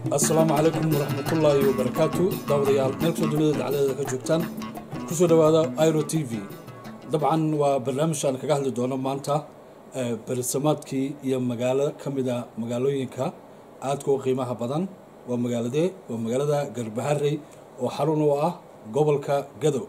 asalaamu calaykum waraxmatullaahi wabarakaatu daawadayaal meel kastoo dunida dacladeeda ka joogtaan kusoo dhowaada iro t v dabcan waa barnaamij aan kaga hadli doono maanta berisamaadkii iyo magaalo ka mida magaalooyinka aadka u qiimaha badan waa magaaladee waa magaalada garbaharey oo xarun u ah gobolka gadow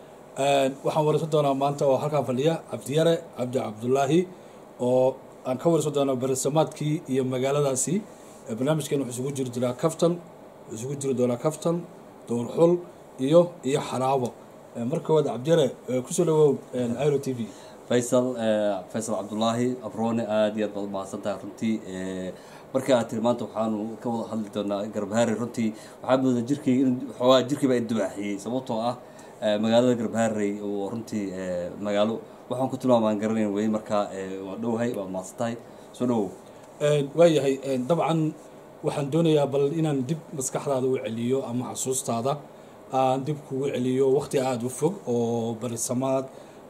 waxaan wareysan doonaa maanta oo halkaan fadhiya cabdiyare cabdi cabdulaahi oo aan ka wareysan doonaa berisamaadkii iyo magaaladaasi barnaamijkan wuxuu isugu jiri jiraa kaftan wuxuu isugu jiri doonaa kaftan dowrxul iyo iyo xaraabo marka koowaad cabdiyare kusoo dhawow iro t v faysal faysal cabdulaahi abroone aada iyo aad baad umahadsan tahay runtii marka aad tiri maanta waxaanu ka wada hadli doonaa garbaharey runtii waxaa mooda jirkay xoogaa jirkiiba indubaaxiyey sababtoo ah magaalada garbaharey oo runtii magaalo waxaan ku tilmaamaan garanayn wey markaa waa dhowhay waa mahadsan tahay soo dhawow waayahay dabcan waxaan doonayaa bal inaan dib maskaxdaada u celiyo ama xasuustaada aan dib kugu celiyo waqti aada u fog oo barisamaad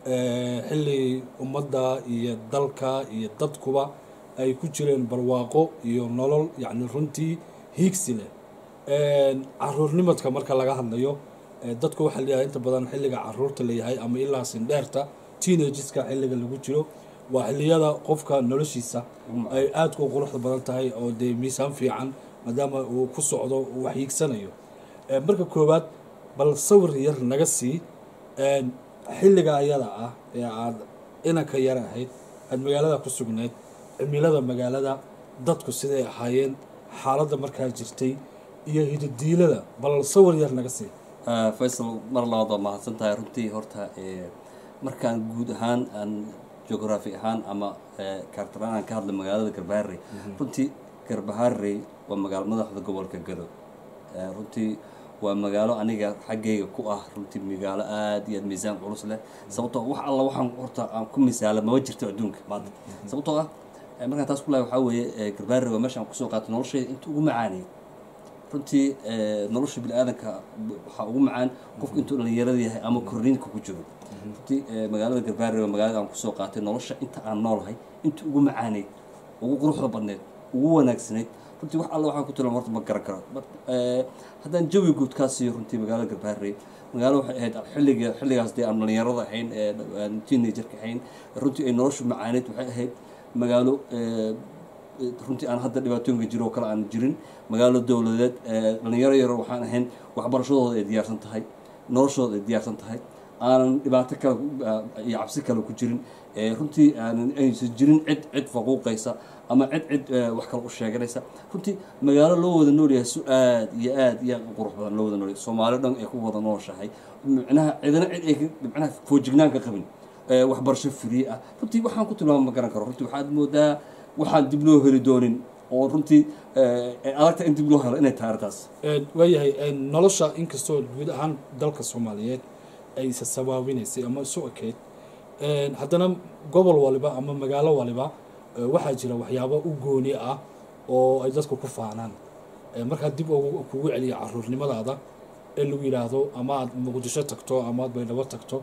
xilli ummadda iyo dalka iyo dadkuba ay ku jireen barwaaqo iyo nolol yacni runtii hiigsi leh caruurnimadka marka laga hadlayo dadku waxaa leeyahay inta badan xilliga caruurta leeyahay ama ilaa sindheerta teenageska xilliga lagu jiro waa xilliyada qofka noloshiisa ay aadka u quruxda badan tahay oo dee miisaan fiican maadaama uu ku socdo uu wax hiigsanayo marka koowaad bal sawir yar naga sii xilliga ayada ah ee aad inanka yar ahayd aad magaalada ku sugnayd cimilada magaalada dadku siday ahaayeen xaaladda markaa jirtay iyo hidadiilada bal sawir yar naga sii faysal mar labaad waa mahadsan tahay runtii horta markaan guud ahaan aan geography ahaan ama kaartaraan aan ka hadlay magaalada garbaharey runtii garbaharey waa magaalo madaxda gobolka gadow runtii waa magaalo aniga xaggayga ku ah runtii magaalo aada iyo aad miisaan culus leh sababtoo wax alla waxaan horta aan ku misaala maba jirto adduunka maanta sababtoo ah markaan taas ku lahay waxaa weeye garbaharey waa meesha aan kusoo qaatay noloshayda inta ugu macaanay runtii nolosha bini-aadanka waxaa ugu macaan qofku intuu dhalinyarada yahay ama korniinka ku jiro runtii magaalada garbaharey waa magaalada aan kusoo qaatay nolosha inta aan noolahay inta ugu macaaneyd ugu quruxda badneed ugu wanaagsanayd runtii wax alla waxaan ku tilmaam horta ma garan karo haddaan jawi guud kaa siiyo runtii magaalada garbaharey magaalo waxay ahayd xilliga xilligaas dee aan dhalinyarada ahayn teenagerka ahayn runtii ay noloshu macaaneyd waxay ahayd magaalo runtii aan hadda dhibaatooyinka jiro oo kale aan jirin magaalo dowladeed dhalinyaro yaro waxaan ahayn waxbarashadooda ay diyaarsan tahay noloshooda ay diyaarsan tahay aanan dhibaato kale iyo cabsi kale ku jirin runtii aanan aysan jirin cid cid faquuqaysa ama cid cid wax kale u sheeganaysa runtii magaalo loo wada noolyahay su aad iyo aad iyo aad u qurux badan loo wada noolyahay soomaali dhan ay ku wada nooshahay micnaha cidina cid ay micnaha foojignaan ka qabin waxbarasho free ah runtii waxaan ku tilmaama ma garan karo runtii waxaad moodaa waxaan dib loo heli doonin oo runtii adagta in dib loo helo inay tahay arrintaas waayahay nolosha inkastoo guud ahaan dalka soomaaliyeed ay isa sabaabinaysay ama isu ekeyd haddana gobol waliba ama magaalo waliba waxaa jira waxyaabo u gooni ah oo ay dadku ku faanaan markaa dib kugu celiya caruurnimadaada ee lagu yidhaahdo ama aad muqdisho tagto ama aad baydhabo tagto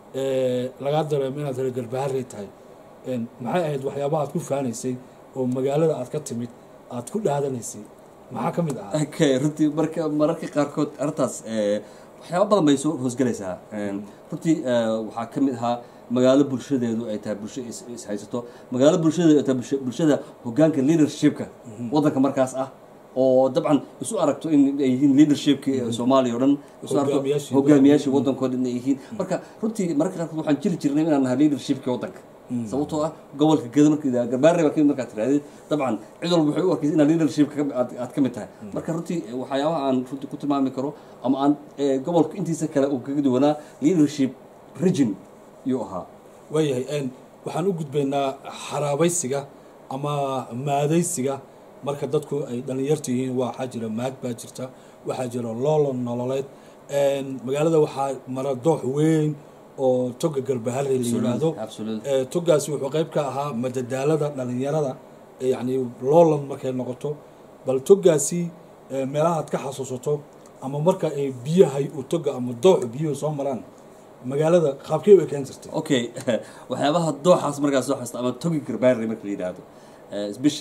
lagaa dareemo inaad reer garbaharey tahay maxay ahayd waxyaaba aad ku faanaysay oo magaalada aad ka timid aad ku dhaadanaysay maxaa ka mid ahaa okay runtii marka mararka qaarkood arrintaas waxyaaba badan bay soo hoosgelaysaa runtii waxaa ka mid ahaa magaalo bulshadeedu ay tahay bulsho is haysato magaalo bulshadeedu ay tahay bulshada hoggaanka leadershipka waddanka markaas ah oo dabcan isu aragto in ay yihiin leadershipki soomaaliya o dhan isu aragto hogaamiyaashii waddankoo dhan ay yihiin marka runtii mararka qaarkood waxaan jiri jirnay inaan nahay leadershipki waddanka sababtoo ah gobolka geda marka garbaarey baa kamid markaad tirahdid dabcan cid walba waxay u arkaysa inaad leadershipka aad ka mid tahay marka runtii waxyaabaha aan runtii ku tilmaami karo ama aan gobolka intiisa kale uu kaga duwanaa leadership region yuu ahaa waayahay waxaan u gudbaynaa xaraabaysiga ama maadaysiga marka dadku ay dhalinyarta yihiin waxaa jira maad baa jirta waxaa jira loolon nololeed magaalada waxaa mara doox weyn oo toga garbaharey la yidhaahdo togaasi wuxuu qayb ka ahaa madadaalada dhalinyarada yacni loolan markay noqoto bal togaasi meelahaad ka xasuusato ama marka ay biyahay u toga ama dooxu biyuhu soo maraan magaalada qaabkee way keen jirtay okay waxyaabaha dooxaas markaas soo xasta ama togi garbaarey marka la yidhaahdo special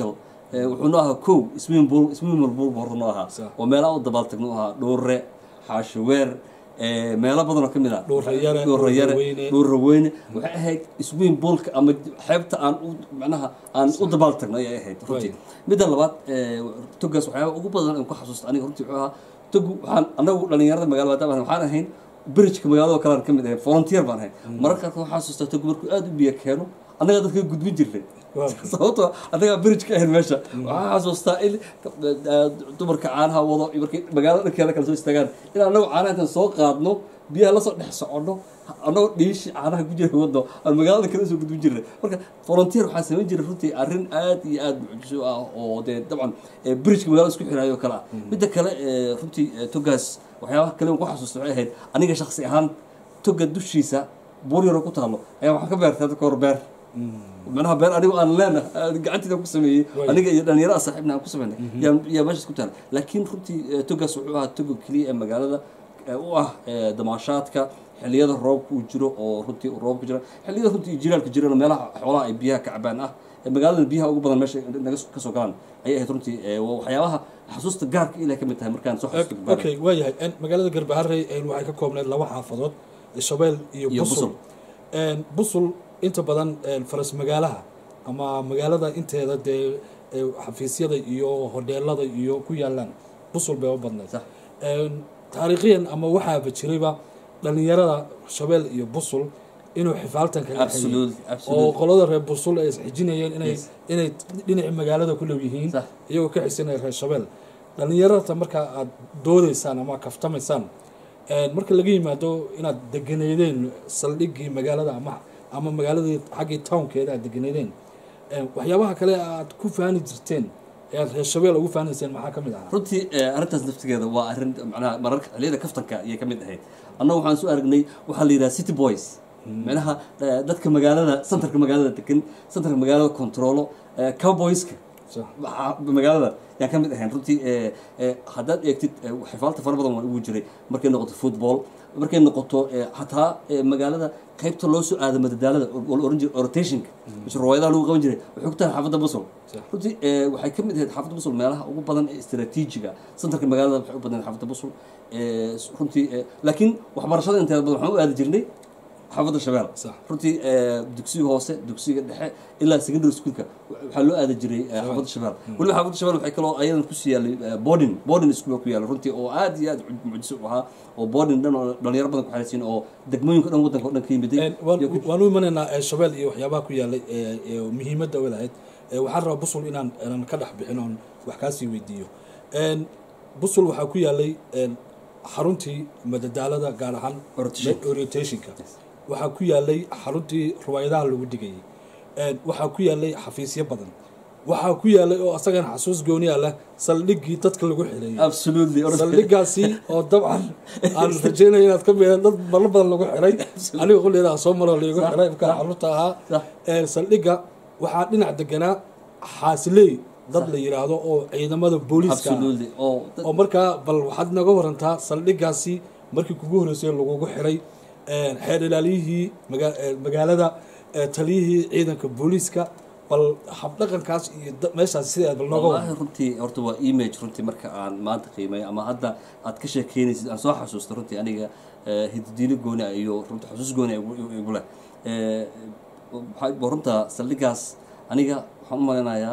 Eh, wuxuu noo ahaa kow swimming swimming pool buu horta noo ahaa Sax. oo meelaha u dabaaltagno ahaa dhuure xaashiweer eh, meelo badan oo ka mid ah Dhuure yare, dhuure yare Dhuure weyne. dhuure weyne waxay ahayd swimming poolka ama xeebta aan u macnaha aan u dabaaltagno ayay ahayd runtii midda labaad eh, togaas waxyaaba ugu badan aan ku xasuusta aniga runtii wuxuu ahaa togu waxaan anagu dhalinyarada magaalada maadaama ahay, waxaan ahayn bridgeka magaalada oo kale aan ka mid ahay volunteer baan ahay mararka qaarkood waxaan xasuustaa togu markuu aada u biyo keeno annaga dadka gudbin jirnay Waa. sababtoo annagaa bridge ka ahayn meesha waxaan xasuustaa in eh, dumarka caanaha wado iyo markay magaalada dhankeeda kale soo istaagaan in annagu caanaha intaan soo qaadno biyaha lasoo dhex soconno annagoo dhiishi caanaha ku jira wadno aan magaalada kale usoo gudbin jirnay marka volunteer waxaan samayn jiray runtii arrin aad iyo aad mucjiso ah oo dee dabcan eh, bridgeka magaalada isku xiraayo oo kale ah midda kale eh, runtii eh, togaas waxyaabaha kale aan ku xasuusta waxay ahayd aniga shaksi ahaan toga dushiisa buur yaroo ku taalo ayaa waxaan ka beertay hadda kahor beer macnaha beer anigu aan leena gacanteyda ku sameeyey Way. aniga iyo dhalinyarada saaxiibna aan ku sameynay yaa yaa meeshaas ku taala laakiin runtii eh, togaas wuxuu ahaa toga keliya ee magaalada eh, u ah eh, damaashaadka xilliyada roobka uu jiro oo runtii uu roobka jira xilliyada runtii jiraalka jirana meelaha xoolaha ay biyaha ka cabaan ah ee magaalada biyaha ugu badan meesha naga soo- kasoo galaan ayay ahayd runtii eh, waa waxyaabaha xasuusta gaarka ilahay ka mid tahay markaan soo xasuusto Gabaare. okay waayahay En, magaalada garbaharey en, waxay ka koobneyd laba xaafadood shabeel iyo Iyo busul Busul. En, busul inta badan en, faras magaalaha ama magaalada inteeda dee eh, xafiisyada iyo hodheelada iyo ku yaalaan busul bay u badneyd Sax. En, taariikhiyan ama waxaaba jirayba dhalinyarada shabeel iyo busul inuu xifaaltan kaga Absolutely, oo absolutely. qolada reer busul ay isxijinayeen inay Yes. inay dhinacii magaalada ku dhow yihiin Sax. iyagoo ka xisanaya reer shabeel dhalinyarada marka aad doodaysaan ama kaftamaysaan een, marka laga yimaado inaad deganeydeen saldhiggii magaalada ama ama magaaladii xaggii townkeeda aad deganeydeen een, waxyaabaha kale aad ku faani jirteen ee aad reer shabeel ugu faanayseen maxaa ka mid ahaa runtii eh, arrintaas naftigeeda waa arrin macnaha mararka xilliyada kaftanka ayay ka mid ahayd annagu waxaan soo aragnay waxaa la yidhaha city boys macnaha eh, dadka magaalada centerka magaalada degan centerka magaalada controlo eh, cowboyska Sax. waxaa magaalada yaan ka mid ahayn runtii eh, eh, haddaad eegtid eh, xifaalta fara badan waa ugu jiray markay noqoto football markay noqoto eh, xataa eh, magaalada qaybta loo soo aado madadaalada oo la oran jiray rotationka mise ruwaayadaha lagu qaban jiray waxay ku tahay xaafadda busol Sax. runtii eh, waxay ka mid ahayd xaafadda busul meelaha ugu badan ee istaraatiijiga centerka magaalada waxay u badnayd xaafadda busul eh, runtii eh, laakiin waxbarashada inteeda badan waxaan u aadi jirnay xaafadda shabeel Sax. runtii eh, dugsiga hoose dugsiga dhexe ilaa secondary schoolka waxaa loo aadi jiray eh, xaafadda shabeel weliba xaafadda shabeel waxay kaloo ayadan kusii yaalay eh, boarding boarding school baa ku yaala runtii oo aad iyo aad mucjiso u ahaa oo boarding dhan oo dhalinyaro badan ku xariisiin oo degmooyinka dhan waddanka oo dhan ka yimiday Een, waan iyo ku- waan u imanaynaa ee, shabeel iyo waxyaabaha ku yaalay ee ee muhiimadda u lahayd Ee, waxaan rabaa busul inaan inaan ka dhex bixin oon wax kaasii weydiiyo Een, busul waxaa ku yaalay een, xaruntii madadaalada gaar ahaan Orientation. orientationka waxaa ku yaalay xaruntii ruwaayadaha lagu dhigayay Een, waxaa ku yaalay xafiisyo badan waxaa ku yaalay oo asagana xasuus gooniya leh saldhiggii dadka lagu xireeyay absolutely saldhigaasi oo dabcan aan rajeynaya inaad ka mida dad marlo badan lagu xiray aniga qolleeda soo maro laygu xiray markaa carruurta ahaa Sax. Ee, saldhigga waxaa dhinac deganaa xaasiley dad la yidhaahdo oo ciidamada booliiska ah. absolutely oo dad- oo markaa bal waxaad naga warantaa saldhigaasi markii kugu horreysay lagugu xiray ee, xeer ilaaliyihii maga- ee, magaalada ee, taliyihii ciidanka booliiska bal habdhaqankaas iyo da- meeshaas sideed bal nooga waran wallaahi runtii horta waa image runtii marka aan maanta qiimeeyo ama hadda aad ka sheekeynaysid aan soo xasuusta runtii aniga eh, hididiino gooni ah iyo runta xusuus gooni ah igu- igu igu leh Eh, waxaa- waa runta saldhigaas aniga waxaan u malaynayaa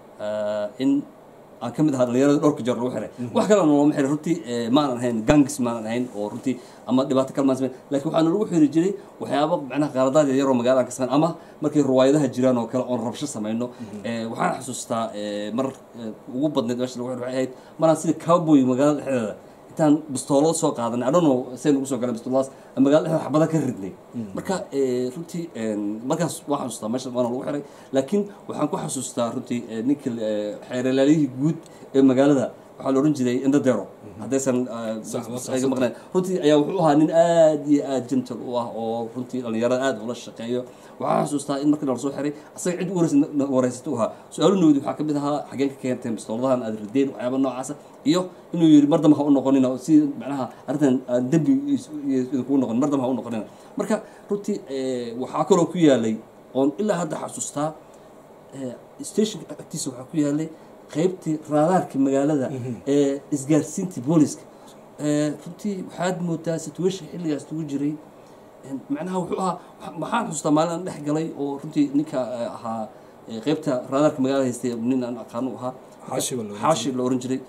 eh, in aan ka mid ahaa dhalinyarada dhowrka jeer lagu xiray wax kalena looma xiray runtii eh, maanan ahayn gangs maanan ahayn oo runtii ama dhibaato kale maan samayn laakiin waxaana lagu xiri jiray waxyaabo macnaha qaladaad yar oo magaalada aan ka samayn ama markay ruwaayadaha jiraan oo kale oon rabsho samayno Eh, waxaan xasuustaa eh, mar eh, ugu badneyd meesha lagu xiray waxay ahayd maraan sida cowboy magaalada dhexdeeda intaan bistoolad soo qaadanay I don't know say nagu soo galeen bistooladaas aan magaalada dhexdeeda xabada ka ridnay marka eh, runtii en, markaas waan xasuustaa meesha waana lagu xiray laakiin waxaan ku xasuustaa runtii eh, ninka eh, xeeralaaliyihii guud ee magaalada waxaa la ohan jiray indadero haddaysan eh, Sax, waa sax, iga sax. maqnayn runtii ayaa wuxuu ahaa nin aad iyo aad gentle u ah oo runtii dhalinyarada aad ula shaqeeyo waxaan xasuustaa in markii nala soo xiray asaga cid u wareysa- na- wareysata u ahaa su-aalo noodi waxaa ka mid ahaa xageen ka keenteen bistooladahan aad rideen waxyaaba noocaasa iyo inuu yidhi mar dambe ha u noqonina oo si macnaha arrintan aan dembi is- is- idinkugu noqonin mar dambe ha u noqonina marka runtii eh, waxaa kaloo ku yaalay oon ilaa hadda xasuustaa stationka agtiisa waxaa ku yaalay qeybtii raadaarka magaalada ee isgaarsiintii booliska runtii waxaad moodaa situation xilligaas ugu jiray macnaha wuxuu ahaa maxaan xustaa maalin aan dhex galay oo runtii ninka ahaa qeybta raadaarka magaalada haystay nin aan aqaano ahaa xaashi la oran jiray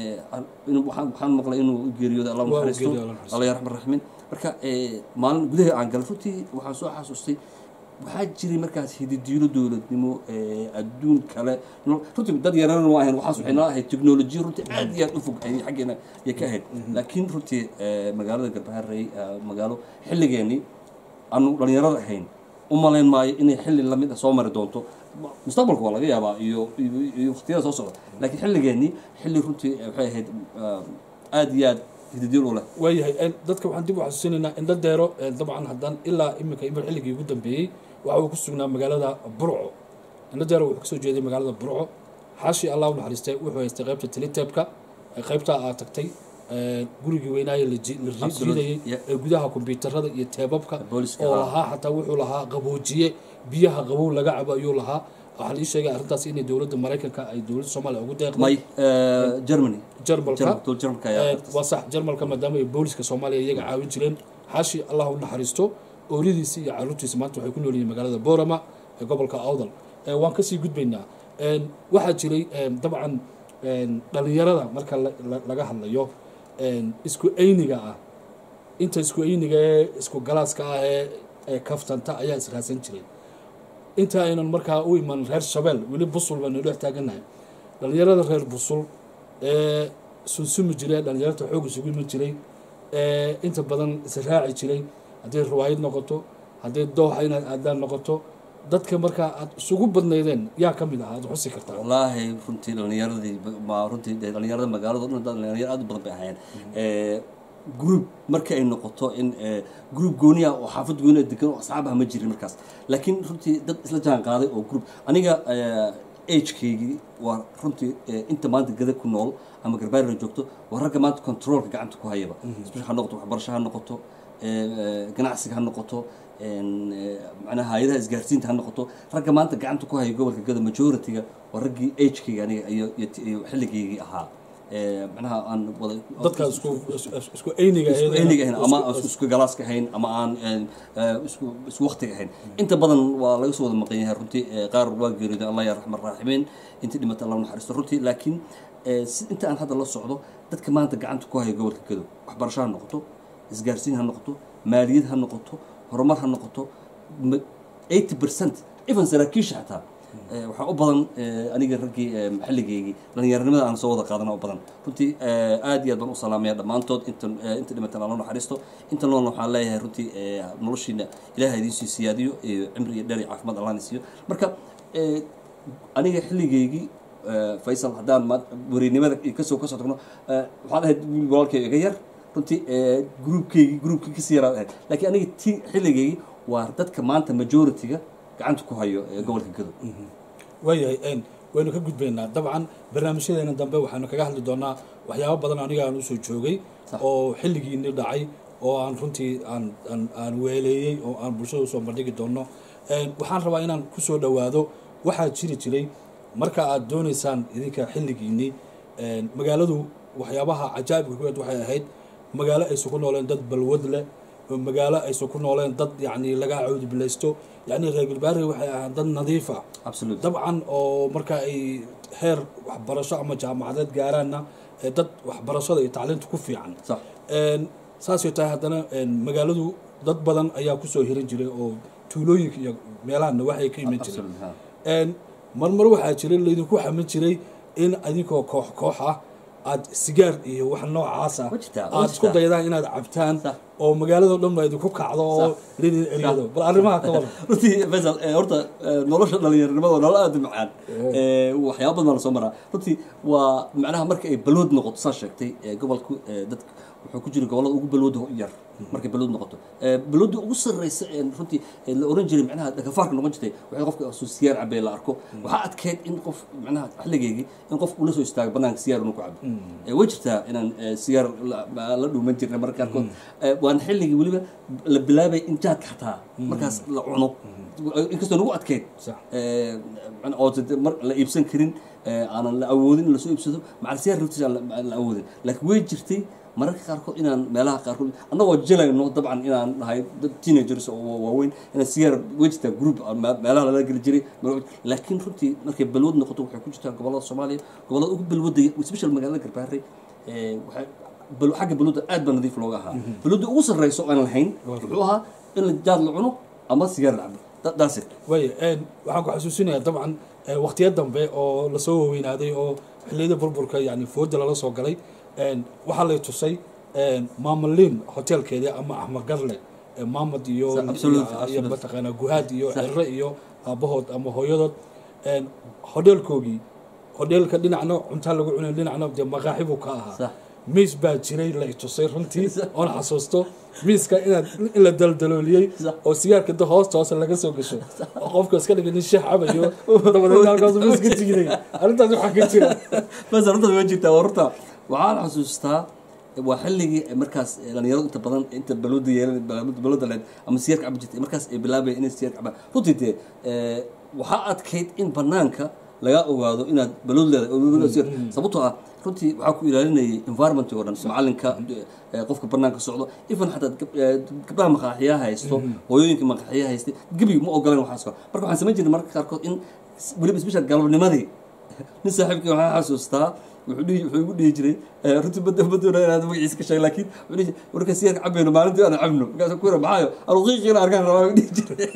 waxaan maqlay inuu geeriyooday allah naxariisto allah yarxam raxmin marka maalin gudaha aan galay runtii waxaan soo xasuustay waxaa jiray markaas hididiilo dowladnimo adduun kale runtii dad yarana ma ahayn waxaas waxay nala ahayd technology runtii aad iyo aad u fog ayay xaggeena ayay ka ahayd laakiin runtii magaalada garbaharey magaalo xilligeenii aanu dhalinyarada ahayn u malayn maayo inay xilli lamid ah soo mari doonto mustaqbalka waa laga yaabaa iyo iyo waqtiyada soo socda laakiin xilligeenii xilli runtii waxay ahayd aad iyo aad hididiil u leh waayahay dadka waxaan dib u xasuusinaynaa indho deero dabcan haddaan ilaa iminka imir xilligii ugu dambeeyey waxa uu ku sugnaa magaalada burco indho deero wuxuu kasoo jeeday magaalada burco xaashi allah u naxariistay wuxuu haystay qaybta telitebka qaybta aad tagtay gurigii weynaaye la riidayey ee gudaha kombyuutarada iyo teebabka oo lahaa xataa wuxuu lahaa qaboojiye biyaha qabow laga cabo ayuu lahaa waxaa ii sheegay arrintaas inay dowladda maraykanka ay dowladda soomaaliya ugu deeqday may germany jarmalka waa sax jarmalka maadaama ay booliska soomaaliya iyaga caawin jireen xaashi allah u naxariisto ooridiisi iyo caruurtiisa maanta waxay ku nool yihiin magaalada boorama ee gobolka awdal waan kasii gudbaynaa waxaa jiray dabcan dhalinyarada marka laga hadlayo isku ayniga ah inta isku ayniga ee isku galaaska ah ee kaftanta ayaa israadsan jiray inta aynan markaa u iman reer shabeel weli busul baynu dhex taagannahay dhalinyarada reer busul ee sunsumi jiray dhalinyarta xoog isugu iman jiray ee inta badan israaci jiray hadday riwaayad noqoto hadday dooxa inaad aadaan noqoto dadka markaa aad isugu badnaydeen yaa ka mid ah aad xusi kartaa wallaahi runtii dhalinyaradii ma runtii dhalinyarada magaalada dhan dhalinyaro aad u badan bay ahaayeen group marka ay noqoto in group gooniya oo xaafad gooniya degan oo asxaabaha ma jirin markaas laakiin runtii dad isla jaan qaaday oo group aniga agekaygii waa runtii inta maanta gada ku nool ama garbaarila joogto waa ragga maanta controolka gacanta ku hayaba ha noqoto waxbarasho ha noqoto ganacsiga ha noqoto macnaha hay-adaha isgaarsiinta ha noqoto ragga maanta gacanta ku haya gobolka gada majority-ga waa raggii agekayga aniga iyo iyo xilligaygii ahaa macnaha aan wada dadka isku isku ayniga isku ayniga ahayn ama isku galaaska ahayn ama aan isku isku waqtiga ahayn inta badan waa laga soo wada maqan yahay runtii qaar waa geeriyooday allah ya raxman raaximiin intii dhimatay allah naxariisto runtii laakiin inta aan hadda la socdo dadka maanta gacanta ku haya gobolka gado waxbarasho ha noqoto isgaarsiin ha noqoto maaliyad ha noqoto horumar ha noqoto eighty percent even saraakiisha xataa waxaa u badan aniga raggii maxalligeygii dhalinyaranimada aan soo wada qaadana u badan runtii aad iyo aad baan u salaamaya dhammaantood inta inta dhimatan alla naxariisto inta noolna waxaan leeyahay runtii noloshiina ilaaha idiin sii siyaadiyo iyo cimri iyo dheer iyo caafimaad allahna siiyo marka aniga xilligeygii faysal haddaan wariynimada kasoo kasoo tagno waxaan ahayd wiil walaalkay iga yar runtii groupkeygii groupkii kasii yaraad ahayd laakiin aniga ti xilligeygii waa dadka maanta majority-ga gacanta ku hayo ee gobolka gado waayahay waynu ka gudbaynaa dabcan barnaamijyadeena dambe waxaanu kaga hadli doonaa waxyaabo badan aniga aan usoo joogay oo xilligiini dhacay oo aan runtii aan aan aan weeleeyey oo aan bulshada usoo bandhigi doono waxaan rabaa inaan kusoo dhowaado waxaa jiri jiray marka aad doonaysaan idinka xilligiinii magaaladu waxyaabaha cajaa'ibka kuweed waxay ahayd magaalo aysan ku nooleen dad balwad leh oo magaalo aysan ku nooleen dad yacni laga cawdibilaysto yacni reer galbaari waxay ahaan dad nadiif ah absolute dabcan oo marka ay heer waxbarasho ama jaamacadeed gaaraanna dad waxbarashada iyo tacliinta ku fiican sax saasay tahay haddana magaaladu dad badan ayaa kusoo hiran jiray oo tuulooyinka iyo meelahana waxay ka iman jireen absolute ha marmar waxaa jiray laydinku xaman jiray in adinkoo koox koox ah aad sigaar iyo wax noocaas ah Waa jirtaa, waa aad isku jirtaa. daydaan inaad cabtaan Sax. oo magaalado dhan ba idinku kacdo oo lidin eryado bal arrimaha ka waran runtii faysal eh, horta eh, nolosha dhalinyaranimada waa nolol aada u macaan Eh, waxyaaba badan baa lasoo maraa runtii waa macnaha marka ay balwood noqoto saa sheegtay eh, gobolku eh, dadka wuxuu ku jira gobollada ugu balwooda yar markay balwad noqoto balwadda ugu sarreysa ee runtii ee la oran jiray macnaha dhakafaarka noqon jirtay waxay qofka soo sigaar cabee la arko waxaa adkeyd in qof macnaha xilligeygii in qof ula soo istaago banaanka sigaar inuu ku cabo way jirtaa inaan sigaar la dhuuman jirnay marka qaarkood waan xilligii weliba la bilaabay in jaadka xataa markaas la cuno inkastoo nagu adkeyd oo la iibsan karin aanan la awoodin in lasoo iibsado macal sigaar raftiisa aan la awoodin laakiin way jirtay mararka qaarkood inaan meelaha qaarkood annagoo jilayno dabcan inaan nahay dad teenagers oo waaweyn inaan sigaar way jirtaa group meelaha lala geli jiray laakiin runtii markay balwad noqoto waxay ku jirtaa gobollada soomaaliya gobollada ugu balwadaya special magaalada garbaare waxay xagga balwadda aad baa nadiif looga ahaa balwadda ugu sarreyso aan lahayn wuxuu ahaa in la jaad la cuno ama sigaar la cabo that's it way waxaan ku xasuusinayaa dabcan waqtiyo dambe oo lasoo waweynaaday oo xilliyada burburka yani fooda lala soo galay waxaa lay tusay maamaliin hotelkeedii ama axmagarle maamad iyo iyo mataqaanaa guhaad iyo cere iyo aabahood ama hooyadood hodheelkoogii hodheelka dhinacna cuntaa lagu cunay dhinacna dee maqaaxi buu ka ahaa miis baa jiray la tusay runtii oon xasuusto miiska inaad in la daldalooliyey oo sigaarka da hoosta hoose laga soo gasho oo qofka iska dhigay nin sheex cabayo dabadeed halkaas miiska jigiday arrintaas waxaa ka jira bas arrintaas waa jirtaa warta waxaan xasuustaa waa xilligii markaas dhalinyaradu inta badan inta balwada yeelan balwada leed ama sigaarka cabi jirtay markaas ay bilaabaya inay sigaarka cabaan runtii dee waxaa adkayd in banaanka laga ogaado inaad balwad leedahay sababtoo ah runtii waxaa ku ilaalinayay environment oo dhan macalinka qofka banaanka socdo even xataa gabdhaha maqaaxiyaha haysto hooyooyinka maqaaxiyaha haystay gebiga ma ogolan waxaas kale marka waxaan samayn jirnay marka qaarkood in weliba special galabnimadii nin saaxiibkii waxaan xasuustaa wuxuu dhihi wuxuu igu dhihi jiray runtii badda baddoona inaad magaciisa ka sheegay laakiin wuxuu dhihi jiray warka sigaarka cabayno maalintii aan cabno markaasuu ku yira maxaayo aruqiiqiina arkaan rabaa dhihi jiray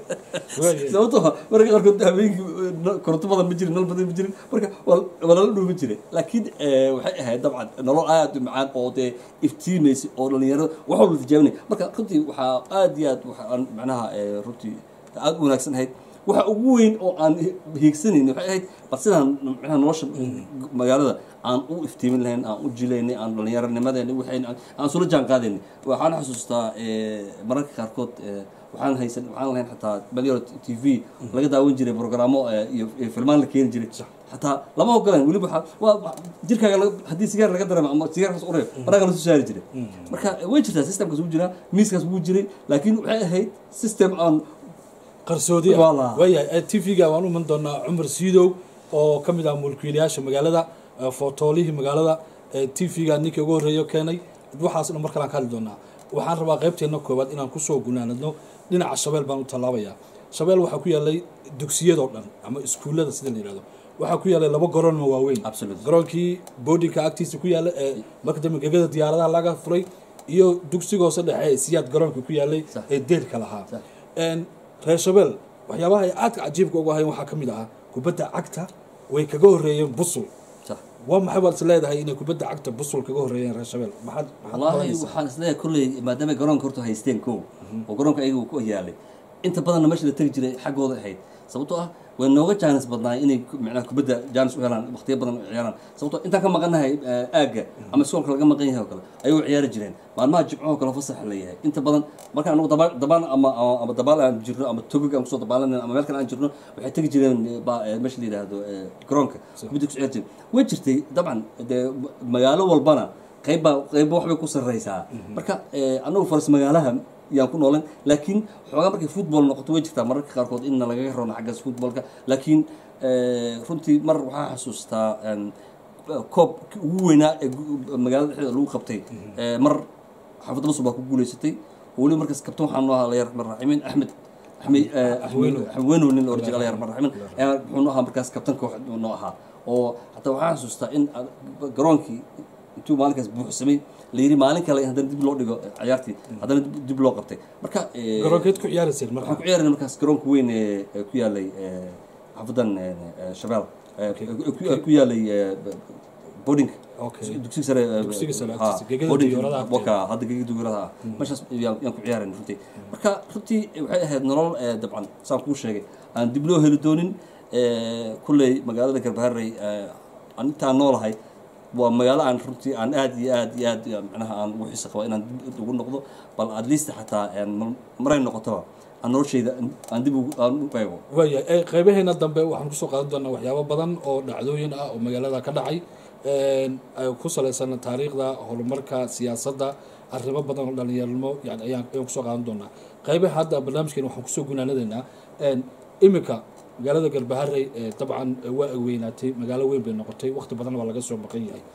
sababtoo marka qaarkood habeenkii koronto badan ma jirin nal badan ma jirin marka waa lala dhuumin jiray laakiin waxay ahayd dabcan nolol aad u macaan oo dee iftiimaysay oo dhalinyarada wax walba tijaabinay marka runtii waxaa aad iyo aad waxaan macnaha runtii aad u wanaagsan ahayd waxa ugu weyn oo aan hiigsanayn waxay ahayd bal sidaan macnaha nolosha magaalada aan u iftiimin lahayn aan u jilaynay aan dhallinyaronimadeena waxayn aan sula jaan qaadaynay waxaan xasuustaa mararka qaarkood waxaan haysan waxaan lahayn xataa baliero t v laga daawan jiray programmo iyo filmaan la keeni jiray xataa lama ogolan weliba waa jirkaaga haddii sigaar laga dareemo ama sigaarkaas ureeb banaanka lasu saari jiray marka way jirtaa systemkaas wuu jiraa miiskaas wuu jiray laakiin waxay ahayd system aan qarsoodi ah waayahay t v-ga waan u iman doonaa cumar siidow oo ka mid ah mulkiilayaasha magaalada footoolihii magaalada t v-ga ninkii ugu horreeyo keenay waxaas dhan mar kalaan ka hadli doonaa waxaan rabaa qaybteena koowaad inaan kusoo gunaanadno dhinaca shabeel baan u tallaabayaa shabeel waxaa ku yaalay dugsiyadoo dhan ama iskuullada sida la yihahdo waxaa ku yaalay laba garoon ma waaweyn garoonkii boodinka agtiisa ku yaala ee marka dambe gegada diyaaradaha laga furay iyo dugsiga hoose dhexe ee siyaad garoonka ku yaalay ee deerka lahaa reer shabeel waxyaabaha ay aadka cajiibka ugu ahayn waxaa ka mid ahaa kubadda cagta way kaga horreeyeen busul waa maxay baad is leedahay inay kubadda cagta busul kaga horreeyeen reer shabeel maxaad wallaahi waxaan is leeyahay kolley maadaama garoonka horta haysteen kow oo garoonka ayaga uu ku yaalay inta badanna meesha la tegi jiray xaggooda ahayd sababtoo ah way nooga jaanis badnaay inay macnaha kubadda jaanis u helaan waqtiyo badan u ciyaaraan sababtoo intaan ka maqannahay aagga ama iskoolka laga maqan yahay oo kale ayay u ciyaari jireen maalmaha jimcahoo kale fasax la yahay inta badan markaan anagu dabaan dabaan ama ama dabaal aan jirno ama togog aan kusoo dabaalanayno ama meel kale aan jirno waxay tegi jireen meesha la yidhaahdo garoonka kubadda ku ciyaari jireen way jirtay dabcan dee magaalo walbana qaybbaa qaybba waxbay ku sarreysaa marka anagu faras magaalaha yaan ku noolan laakiin xoogaa markay football noqoto way jirtaa mararka qaarkood inna lagaga roona xaggaas footballka laakiin runtii mar waxaa xasuustaa koobkii ugu weynaa ee magaalada dhexdeeda lagu qabtay mar xaafadda basur baa ku guuleysatay oo weliba markaas kabtan waxaa noo ahaa layar raxmaan raximin axmed axmedweynow nin la oran jiray layar raxmaan raximin ayaa muxuu noo ahaa markaas kabtanka wax noo ahaa oo hataa waxaa xasuustaa in garoonkii intuu maalinkaas buuxsamay la yidhi maalin kale haddana dib loo dhigo ciyaartii haddana dib loo qabtay marka garoonkeed ku ciyaarayseen marka waxaan ku ciyaarayna markaas garoonka weyn ee ku yaalay xaafadan shabeel ku yaalay boarding dugsiga sare Dugsiga sare ha, agtiisa, gegada boarding diyaaradaha waka hadda gegada diyaaradaha ah meeshaas yaan yaan ku ciyaarayna runtii marka runtii waxay ahayd nolol eh, dabcan saan kuu sheegay aan dib loo heli doonin eh, kulley magaalada garbaharey aan intaan noolahay waa magaalo aan runtii aan aad iyo aad iyo aad macnaha aan ugu xiisa qaba inaan dib ugu noqdo bal at least xataa maray noqotoba aan noloshayda aan dib aan u eego waaya qaybaheena dambe waxaan kusoo qaadan doonaa waxyaabo badan oo dhacdooyin ah oo magaalada ka dhacay ku salaysan taariikhda horumarka siyaasadda arrimo badan oo dhalinyarnimo yani ayaan ayaan kusoo qaadan doonaa qaybaha hadda barnaamijkeena waxaan kusoo gunaanadeynaa iminka magaalada garbaharey dabcan waa weynaatay magaalo weyn bay noqotay waqti badan waa laga soo maqan yahay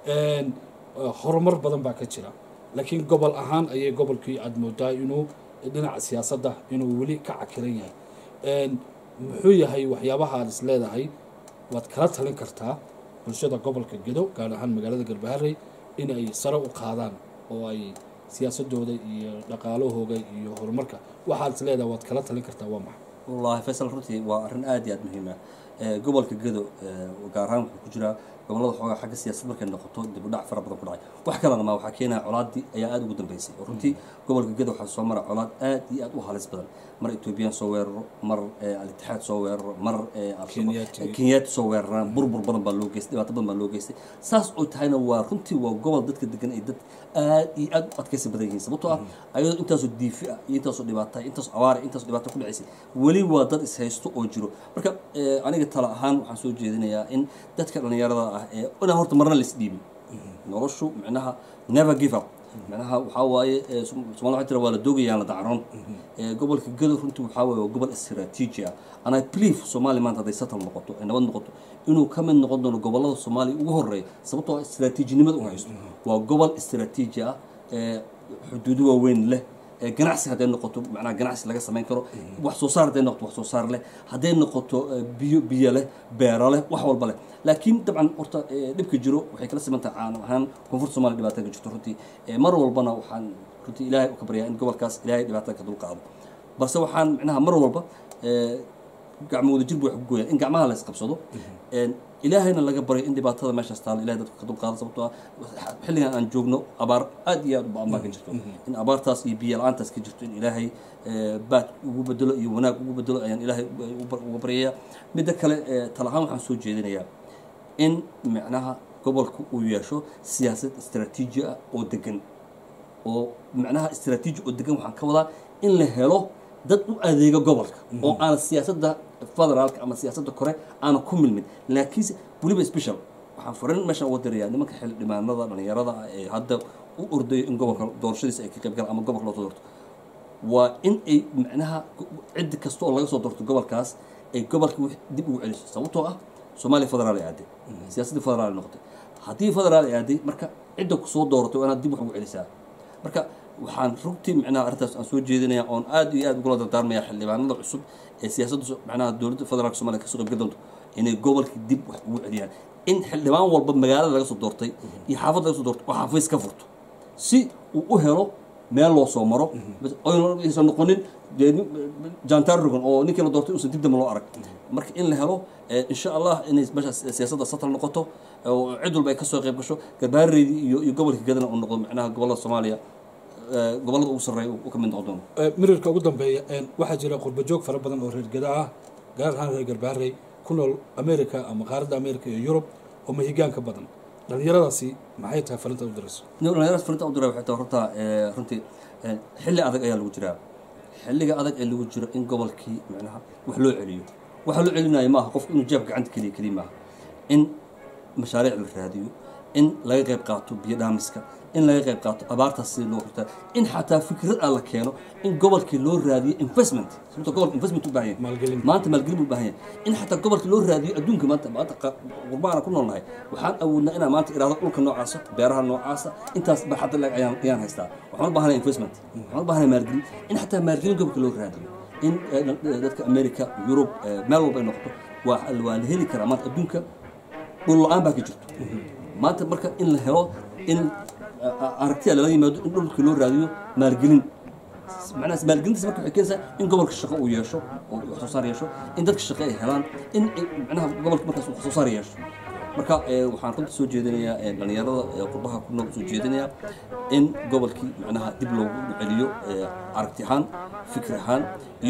horumar badan baa ka jira laakiin gobol ahaan ayay gobolkii aada moodaa inuu dhinaca siyaasadda inuu weli ka cakiran yahay muxuu yahay waxyaabaha aad is leedahay waad kala talin kartaa bulshada gobolka gedo gaar ahaan magaalada garbaharey in ay sare u qaadaan oo ay siyaasadooda iyo dhaqaalahooda iyo horumarka waxaad is leedahay waad kala talin kartaa waa maxay wallahi faysal runtii waa arrin aad iyo aad muhiim ah gobolka gedo gaar ahaan wuxuu ku jiraa gobollada xoogaa xagga siyaasad markay noqoto dib u dhac fara badan ku dhacay wax kalena ma waxaa keenaya colaadii ayaa aada ugu dambeysay oo runtii gobolka gedo waxaa soo mara colaad aad iyo aad u halis badan mar ethoobiyan soo weeraro mar al-itixaad soo weeraro mar kenyaati soo weeraraan burbur badan baa loo geystay dhibaato badan baa loo geystay saas oo tahayna waa runtii waa gobol dadka degan ay dad aad iyo aad u adkaysi badan yihiin sababtoo ah ayadoo intaasoo diifi ah iyo intaasoo dhibaata intaasoo abaara intaasoo dhibaato ku dhacaysay weli waa dad ishaysto oo jiro marka aniga tala ahaan waxaan soo jeedinayaa in dadka dhallinyarada ah ee inaan horta marna la isdhiibin noloshu micnaha never give up micnaha waxaa waaye somalia waxay tira waa la doogayaan la dacroon gobolka gado runtii waxaa waaye waa gobol istiraatiiji ah and i believe soomaaliya maanta hadday satal noqoto ay nabad noqoto inuu ka mid noqon doono gobollada soomaaliya ugu horeeya sababtoo ah istiraatiijinimada u haysto waa gobol istiraatiiji ah xuduudo waaweyn leh ganacsi hadday noqoto macnaha ganacsi laga samayn karo wax soo saar hadday noqoto wax soo saar leh hadday noqoto biyo biyo leh beero leh wax walba leh laakiin dabcan horta dhibka jiro waxay kala simantahay caan ahaan koonfurta somalia dhibaatada ka jirto runtii mar walbana waxaan runtii ilaahay u ka baryaa in gobolkaas ilaahay dhibaatada ka dulqaado balse waxaan micnaha mar walba gacmo wada jirbu wax ku gooyaa in gacmaha la isqabsado ilaahayna laga baryo in dhibaatada meeshaas taalo ilahay dadka ka dulqaado sababtoo ah xilligan aan joogno abaar aad iyo aad u ba-an baa ka jirto in abaartaas iyo biyo la-aantaas ka jirto in ilaahay baad ugu bedelo iyo wanaag ugu bedelo ayaan ilaahay uga baryayaa midda kale talahaan waxaan soo jeedinayaa in micnaha gobolka uu yeesho siyaasad istaraatiiji ah oo degan oo micnaha istaraatiiji oo degan waxaan ka wadaa in la helo dad u adeega gobolka oo aan siyaasadda federaalka ama siyaasadda kore aana ku milmin laakiinse weliba special waxaan farin meeshaan uga dirayaa nimanka xildhibaanada dhalinyarada ah ee hadda u ordayo in gobolka doorashadiisa ay ka qayb galaan ama gobolka loo soo doorto waa in ay macnaha ciddi kasta oo laga soo doorto gobolkaas ay gobolka dib ugu celiso sababtoo ah soomaaliya federaal ay aaday siyaasaddii federaal ay noqotay haddii federaal ay aaday marka cidda ku soo dooratay waa inaad dib wax ugu celisaa marka waxaan rugtii micnaha arrintaas aan soo jeedinaya oon aad iyo aad ugula dardaarmaya xildhibaanada cusub ee siyaasadda macnaha dowladda federaalka somalia kasoo qaybgal doonto inay gobolka dib wax ugu celiyaan in xildhibaan walba magaalada laga soo doortay iyo xaafadda laga soo doortay oo xafiis ka furto si uu u helo meel loo soo maro oysan noqonin jantar rogan oo ninkii la doortay uusan dib dambe loo arag marka in la helo insha allah inay meeshaas siyaasadda satal noqoto oo cid walba ay kasoo qayb gasho garbaareydii iyo iyo gobolka gadana uu noqdo macnaha gobollada soomaaliya gobollada ugu sarreeya uu ka mid noqon doono mirirka ugu dambeeya waxaa jira qurbajoog fara badan oo reer gada ah gaar ahaan reer garbaarey ku nool america ama qaaradda america iyo yurub oo mahigaanka badan dhalinyaradaasi maxay tahay farinta u dirayso dhalinyaradaas farinta u diray waxay tahay horta runtii xilli adag ayaa lagu jiraa xilliga adag ee lagu jiro in gobolkii macnaha wax loo celiyo waxa loo celinayo maaha qofku inuu jeebka gacanta keliya keliya maaha in mashaariic la raadiyo in laga qayb qaato biyo dhaamiska in laga qayb qaato abaartaas sida loo xurtaa in xataa fikrad aan la keeno in gobolkii loo raadiyo investment sababto gobolka investment u baahan yahay maalgelin maanta maalgelin u baahan yahay in xataa gobolka loo raadiyo adduunka maanta maanta qurbaana ku noolnahay waxaan awoodnaa inaan maanta iraado dhulka noocaasa beeraha noocaasa intaas baaxadda leg ayaan ayaan haystaa waxaan u baahanay investment waxaan u baahanay maalgelin in xataa maalgelin gobolka loo raadiyo in dadka america yurub meel walba ay noqoto waa waa la heli karaa maanta adduunka dhul la-aan baa ka jirto maanta marka in la helo in aragtiya lala yimaado in dhulkii loo raadiyo maalgelin macnaha maalgelintaas marka waxay keenaysaa in gobolka shaqo uu yeesho oo wax soo saar yeesho in dadka shaqo ay helaan in macnaha gobolka markaas uu wax soo saar yeesho marka waxaan runta soo jeedinayaa dhalinyarada qurbaha ku nool soo jeedinayaa in gobolkii macnaha dib loogu celiyo aragti ahaan fikir ahaan iyo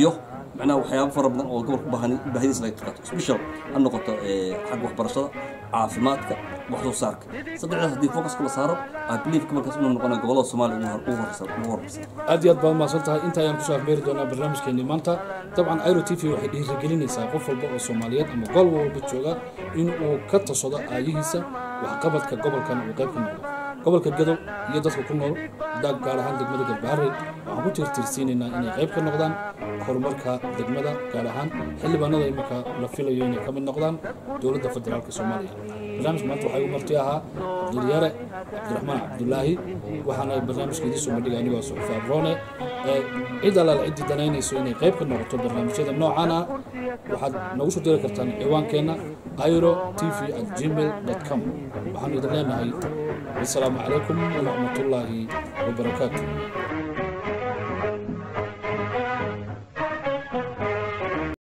macnaha waxyaabo fara badan oo gobolka baahan baahidiisa laga qaato special ha noqoto eh, xagga waxbarashada caafimaadka wax soo saarka saddexdaas haddii focuska la saaro i believe markaas inuu noqonayo gobolada soomaaliya ugu hor- ugu horeysa ugu horeysa aad iyo aad baad mahadsan tahay inta ayaan kusoo afmeeri doonaa barnaamijkeenii maanta dabcan iro t v waxay dhiirigelinaysaa qof walba oo soomaaliyeed ama gol walba jooga in uu ka tasado aayihiisa waxqabadka gobolkan uu qayb ka noqdo gobolka gadow iyo dadka ku nool daag gaar ahaan degmada galbaharey waxaan ku tiirtiirsiinaynaa inay qayb ka noqdaan horumarka degmada gaar ahaan xildhibaanada iminka la filayo inay ka mid noqdaan dowladda federaalka soomaaliya barnaamijka maanta waxaa igu marti ahaa cabdulyaare cabdiraxmaan cabdulaahi waxaana barnaamijka idiin soo bandhigay anigoo suxufi abrone ee cid alaal ciddii danaynayso inay qayb ka noqoto barnaamijyada noocan ah waxaad nagu soo diri kartaan ciwaankeenna iro t v at gmail com waxaanu idin leenahay wasalaamu calaykum waraxmatullaahi wabarakaatu